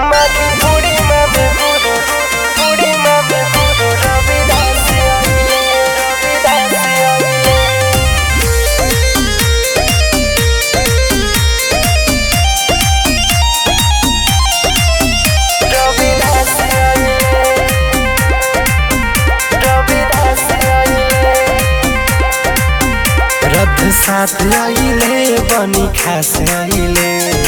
माटी पूरी में गुरु पूरी में गुरु रविदास आइले रविदास आइले रविदास आइले रविदास आइले रथ साथ आइले बनी खास आइले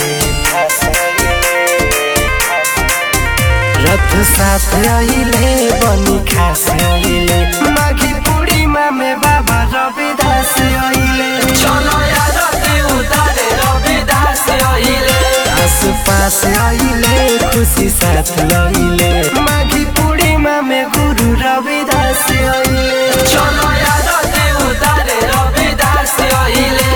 रथ साथ आइले बनी खास आइले माघी पूर्णिमा में बाबा रविदास आइले चलो यार ते उतारे रविदास अहिले आस पास आइले खुशी साथ लइले माघी पूर्णिमा में गुरु रविदास आइले चलो यार ते उतारे रविदास अहिले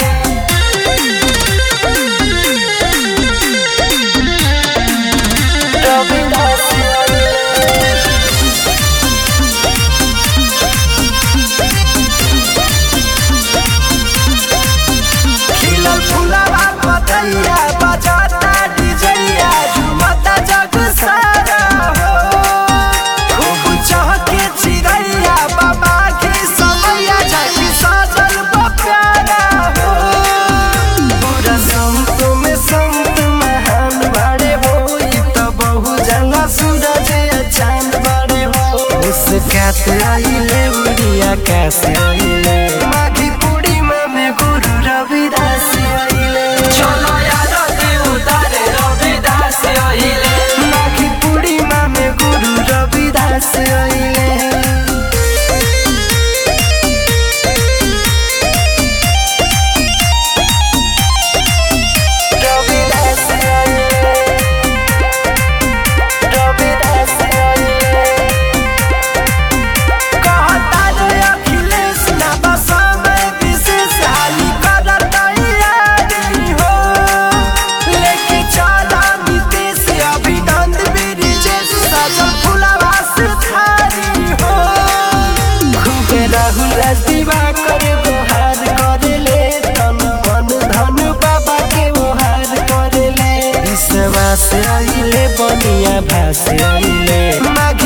रविदास आइले खिलल फुलवा पतैया बजाता डिजैया झुमता जग सारा हो खूब चहके चिड़ैया बाबा के समैया झांकी सजल बा प्यारा हो पूरा संत में संत महान बड़े हो ई तो बहु जंगा सूरज या चांद बड़े हो मुस्कात आइले उड़िया कास आइले माघी पूर्णिमा में गुरु रविदास आइले चलो यार ते उतारे रविदास अहिले माघी पूर्णिमा में गुरु रविदास आइले रविदास आइले रविदास आइले कहता रे अखिलेश ना बस में विशेष हानि करत तैयारी हो लेके चला नीतीश अभिनंद ब्रिजेश सजल फुलवा से थारी हो खूबे राहुल दीवा करे गोहार करेले तन मन धन बाबा के ओहार करेले विश्वास आइले बनिया भास आइले माघी